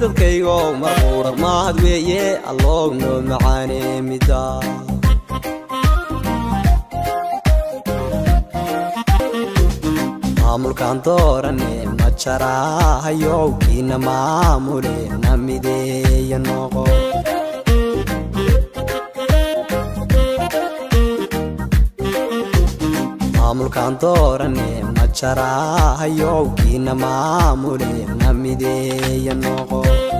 dadkaygo marquudha mahad weeye alloog noo macaane midda maamulkan doorane ma jaraahayow kiina maamule na mideeya noqo maamulkan doorane ma jaraahayow kiina maamule na mideeya noqo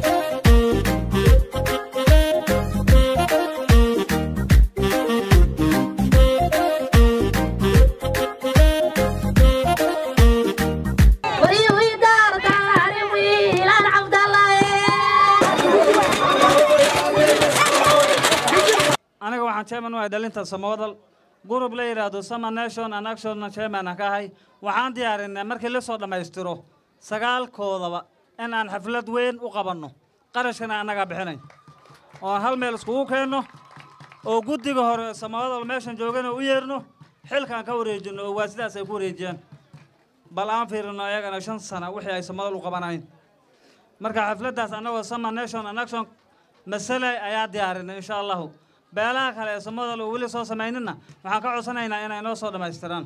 aniga waxaan chairman u ahay dhalinta samawdal gurub la yidhaahdo sama nation and action chairman ka ahay waxaan diyaarinay markii la soo dhammaystiro sagaalkoodaba in aan xaflad weyn u qabanno qarashkana annagaa bixinay oo aan hal meel iskugu keenno oo guddiga hore samawdal meeshan joogana u yeerno xilkaan ka wareejinno oo waa sidaas ay ku wareejiyaan bal aan fiirino ayagana shan sana wixii ay samadal u qabanayn marka xafladdaas annagoo sama nation and action masale ayaa diyaarinay insha allahu beelaha kale ee samadal oo weli soo samaynina waxaan ka codsanaynaa inay noo soo dhammaystiraan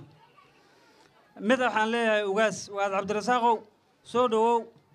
mid waxaan leeyahay ugaas ugaas cabdirasaaqow soo dhowow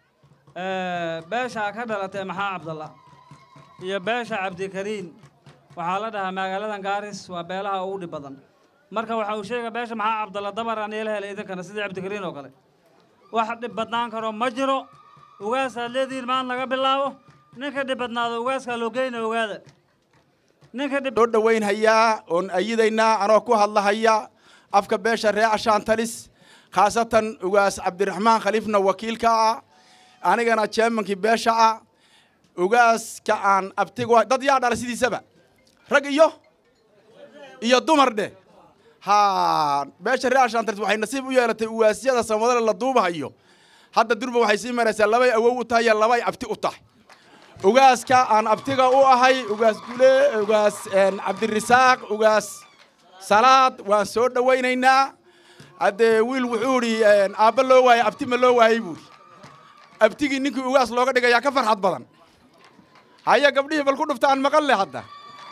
beesha ka dhalatay maxaa cabdalla iyo beesha cabdikariin waxaa la dhahaa magaaladan gaaris waa beelaha ugu dhib badan marka waxa uu sheega beesha maxaa cabdalla dabaraan yeela helay idinkana sidii cabdikariin oo kale wax dhib badnaan karo ma jiro ugaasaad leedihiin maan laga bilaabo ninka dhib badnaado ugaaskaa loo geyna ogaada ninka dhib soo dhowaynhayaa oon ayidaynaa anoo ku hadlahaya afka beesha ree ashaantalis khaasatan ugaas cabdiraxmaan khaliifna wakiilka ah anigana jeemankii beesha ah ugaaska aan abtigo dad yaa dhala sidiisaba rag iyo iyo dumar dheh ha beesha ree ashaantalis waxay nasiib u yeelatay ugaasyada samadale la duubahayo hadda durba waxay sii maraysaa labay awow u tahay iyo labay abti u tahay ugaaska aan abtiga u ahay ugaas gule ugaas cabdirisaaq ugaas salaad waan soo dhowaynaynaa haddee wiil wuxuu idhi aabba loo waayey abti ma loo waayey buuri abtigii ninkii ugaas looga dhigayaa ka farxad badan haya gabdhihii bal ku dhufta aan maqan leh hadda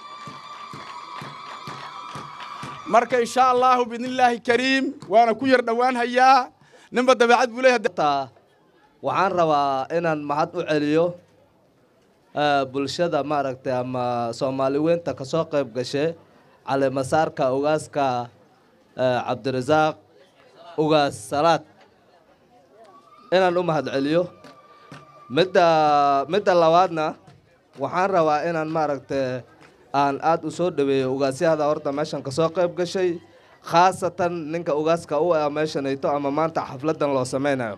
marka insha allahu biidnillaahi kariim waana ku yar dhowaan hayaa ninba dabeecad buu leeyahay waxaan rabaa inaan mahad u celiyo bulshada maaragtay ama soomaali weynta ka soo qayb gashe caleemasaarka ugaaska cabdirasaaq ugaas salaad inaan u mahad celiyo midda midda labaadna waxaan rabaa inaan maaragtay aan aada u soo dhaweeyo ugaasyahada horta meeshan ka soo qayb gashay khaasatan ninka ugaaska u ah meeshanayto ama maanta xafladan loo sameynayo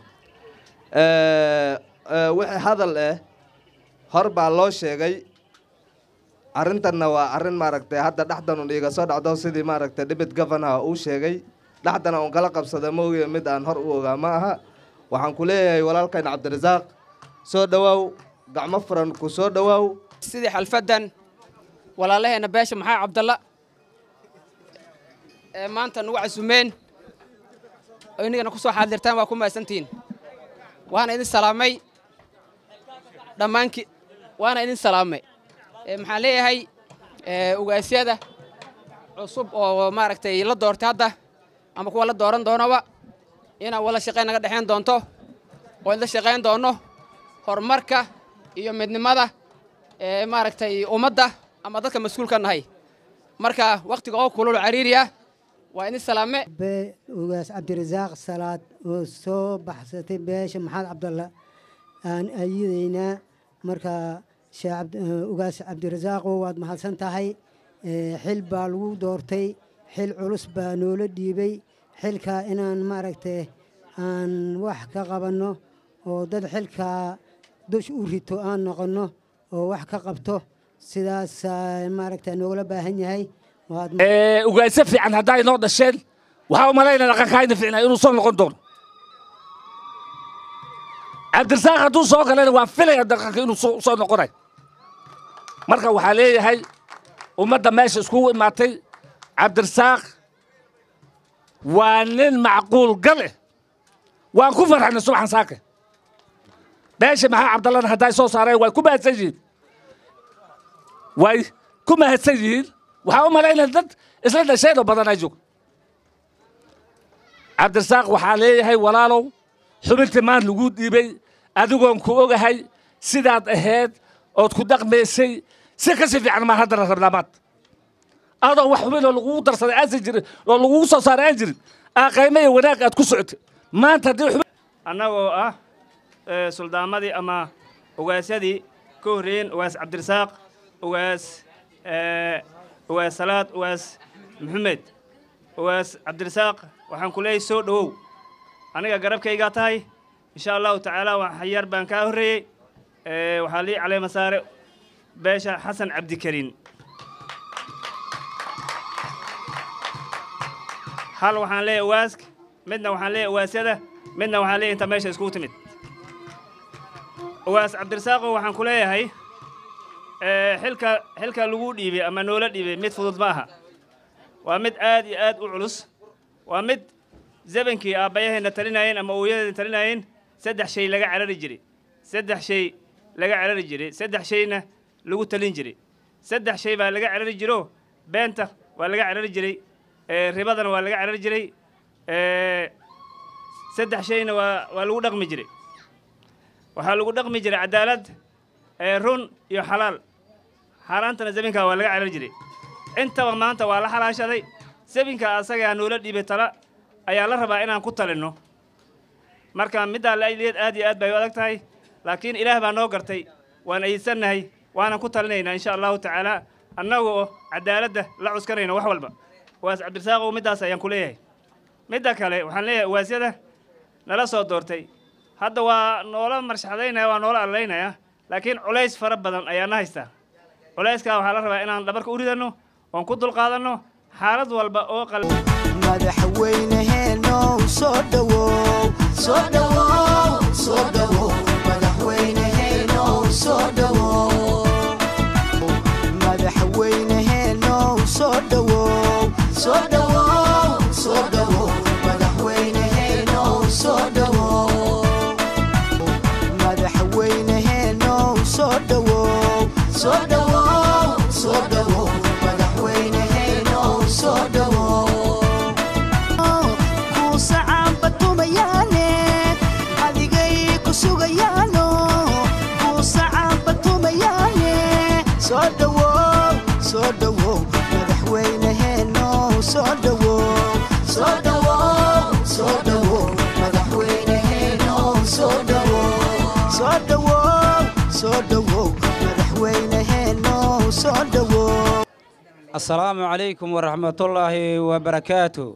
wixii hadal eh hor baa loo sheegay arrintanna waa arrin maaragtay hadda dhexdan un iiga soo dhacdo sidii maaragtay dibit governaha uu sheegay dhexdana un kala qabsada moogiya mid aan hor u ogaa ma aha waxaan ku leeyahay walaalkayn cabdirasaaq soo dhowaaw gacmo furan ku soo dhowaaw sidii xalfaddan walaalaheena beesha maxaa cabdalla ee maanta nagu casumeen oo inagana ku soo xaadirtaan waa ku mahadsantihiin waana idin salaamay dhammaanki waana idin salaamay maxaan leeyahay ugaasyada cusub oo maaragtay la doortay hadda ama kuwa la dooran doonaba inaa wala shaqayn naga dhexayn doonto oo idla shaqayn doonno horumarka iyo midnimada maaragtay ummadda ama dadka mas-uulka nahay marka wakhtiga oo kulul cariiri ah waa idin salaame ugaas cabdirasaaq salaad oo soo baxsatay beesha maxamed cabdalla aan ayidaynaa marka ugaas cabdirasaaqo waad mahadsan tahay xil baa lagu doortay xil culus baa noola dhiibay xilkaa inaan maaragtay aan wax ka qabanno oo dad xilkaa dush u rito aan noqonno oo wax ka qabto sidaasaa maaragta noogala baahan yahay ugaasyo fiican haddaa inoo dhasheen waxaa u malaynaa dhaqankaayna fiicnaa inuu soo noqon doono cabdirasaaq hadduu soo galana waa filaya dhaqanka inuu soo noqonay marka waxaa leeyahay ummadda meesha iskugu imaatay cabdirasaaq waa nin macquul gale waan ku farxanay subaxan saake beesha maxaa cabdallana hadday soo saareen way ku mahadsan yihiin way ku mahadsan yihiin waxaa u malaynaya dad isla dhasheen oo badan ay joogo cabdirasaaq waxaa leeyahay walaalow xubintii maan lagu dhiibay adigoon ku ogahay sidaad ahayd ood ku dhaqmaysay si ka si fiican maa haddana rabnaa maanta adoo wax xubin oo lagugu darsaday aansan jirin oo lagugu soo saaray aan jirin aa qaymo iyo wanaag aad ku socotay maanta haddii xubin annagoo ah ee, suldaamadii ama ugaasyadii ka horreeyeen ugaas cabdirasaaq ugaas ee, ugaas salaad ugaas maxamed ugaas cabdirasaaq waxaan ku leeyahay soo dhowow aniga garabkaygaa tahay insha allahu tacaala wax yar baan kaa horreeyey ee, waxaa lii caleema saare beesha xasan cabdikariin hal waxaan leeyahay ugaaska midna waxaan leeyahay ugaasyada midna waxaan leeyahay inta meesha iskugu timid ugaas cabdirasaaqo waxaan ku leeyahay ee, xilka xilka lagu dhiibay ama noola dhiibay mid fudud ma aha waa mid aad iyo aad u culus waa mid zabankii aabbayaheenna talinayeen ama ooyadeena talinayeen saddex shay laga carari jiray saddex shay laga carari jiray saddex shayna lagu talin jiray saddex shay baa laga carari jiro beenta waa laga carari jiray ee, ribadana waa laga carari jiray ee, saddex shayna waa waa lagu dhaqmi jiray waxaa lagu dhaqmi jiray cadaalad ee, run iyo xalaal xaaraantana zabinkaa waa laga carari jiray intaba maanta waa la xalaashaday zabinka asagaa noola dhiibay tala ayaa la rabaa inaan ku talinno marka middaa lailiyeed aad iyo aad bay u adag tahay laakiin ilaah baa noo gartay waan ayidsannahay waanan ku talinaynaa insha allahu tacaala annagoo cadaaladda la cuskanayno wax walba waas cabdirasaaqow middaas ayaan ku leeyahay midda kale waxaan leeyahay waasyada nala soo doortay hadda waa noola marshaxdaynaya waa noola allaynaya laakiin culays fara badan ayaa na haystaa culayskaa waxaa la rabaa inaan dhabarka u ridanno oon ku dulqaadanno xaalad walba oo qal madaxweyneheenow soo dhowow soo dhowow soo dhowow madaxweyneheenow soo dhowow madaxweyneheenow soo dhowow soo dhowow soo dhowow madaxweyneheenow soo dhowow madaxweyneheenow soo dhowow soo dhowow soo dhowow madaxweyneheenow soo dhowow kuusacaanbatumayaane adigay ku sugayaano kuusacaanbatumayaane soo dhowow soo dhowow madaxweyneheenow soo dhowow soo dhowow soo dhowow madaxweyneheenow soo dhowow soo dhowow soo dhowow madaxweyneheenow soo dhowow asalaamu calaykum waraxmatullaahi wabarakaatu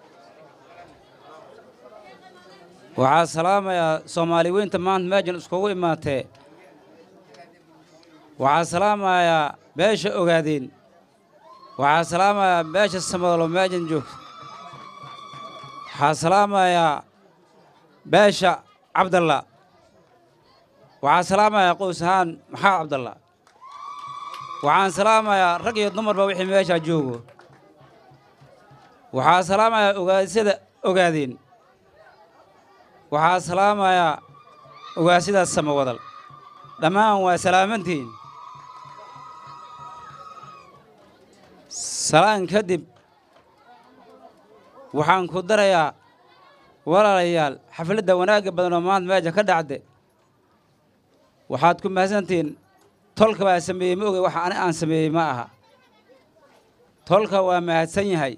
waxaa salaamayaa soomaali weynta maanta meejan iskugu imaatee waxaa salaamayaa beesha ogaadeen waxaa salaamayaa beesha samadalo meejan joogta waxaa salaamayaa beesha cabdalla waxaa salaamayaa qoys ahaan maxamed cabdalla waxaan salaamayaa rag iyo dumarba wixii meeshaa joogo waxaa salaamayaa ogaasyada ogaadeen waxaa salaamayaa ogaasidaas samawadal dhammaan waa salaamantiin salaan kadib waxaan ku darayaa walaalayaal xafladda wanaagga badan oo maanta meesha ka dhacde waxaad ku mahadsantihiin tolka baa sameeyey ma oge waxa ani aan sameeyey ma aha tolka waa mahadsan yahay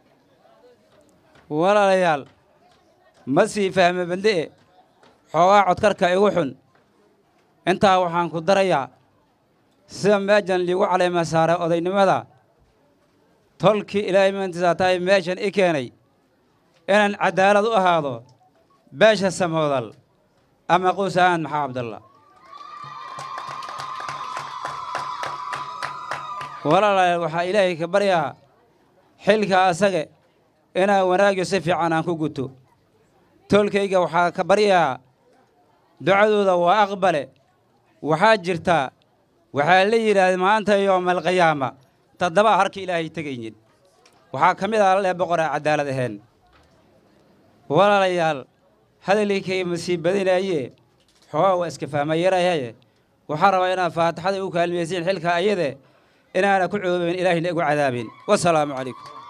walaalayaal ma sii fahme bande'e xoogaa codkarka igu xun intaa waxaan ku darayaa sida meejan liigu caleema saaray odaynimada tolkii ilaahay maantiisaa tahay meeshan i keenay inaan caddaalad u ahaado beesha samoodal ama quus ahaan maxaa cabdalla walaalayaal waxaa ilaahay ka baryaa xilka asage inaan wanaagyo si fiican aan ku guto toolkayga waxaa ka baryaa ducadooda waa aqbale waxaa jirtaa waxaa la yidhaahda maanta yoomalqiyaama toddobaa harka ilaahay tegaynin waxaa ka mid ah lee boqoraa caddaalad ahayn walaalayaal hadalkay ma sii badinaaye xoogaa waa iska fahma yarayaye waxaa rabaa inaad faatixada u kaalmaysiin xilka ayade inaana ku coobeen ilaahina igu cadaabin wasalaamu calaykum